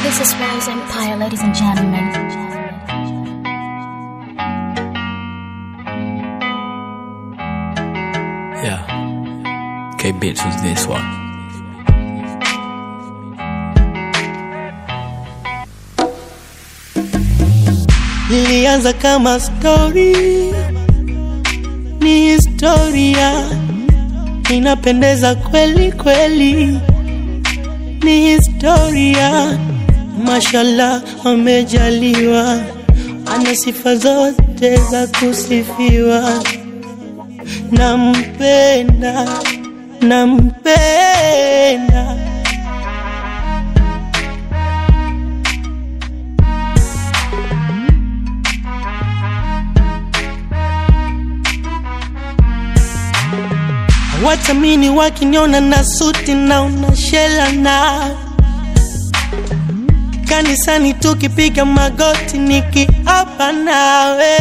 This is Rose Empire, ladies and gentlemen. Yeah. K Bits was this one. Lilianza kama story, ni historia, inapendeza kweli kweli, ni historia. Mashallah, amejaliwa, ana sifa zote za kusifiwa. Nampenda, nampenda Watamini wakiniona na suti na unashela na kanisani tukipiga magoti nikiapa nawe,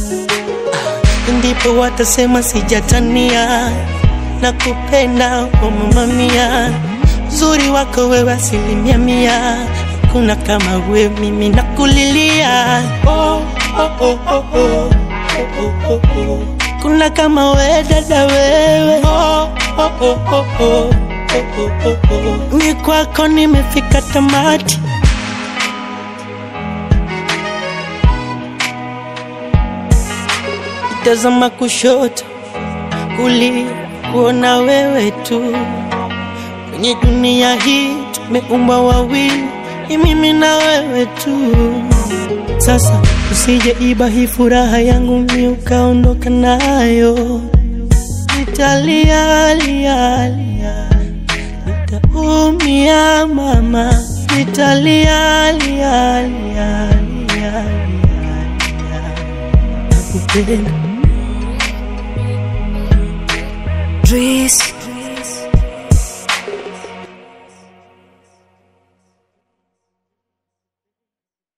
ndipo watasema sijatania na kupenda oh mama mia, uzuri wako wewe asilimia mia, kuna kama we mimi nakulilia oh, oh, oh, oh, oh, oh, oh, oh. Kuna kama we dada wewe oh, oh, oh, oh, oh, oh, oh, oh. Ni kwako nimefika tamati tazama kushoto kulia kuona wewe tu kwenye dunia hii tumeumbwa wawili ni mimi na wewe tu sasa usije iba hii furaha yangu mi ukaondoka nayo nitalia lia lia nitaumia mama nitalia lia lia lia lia nakupenda Dries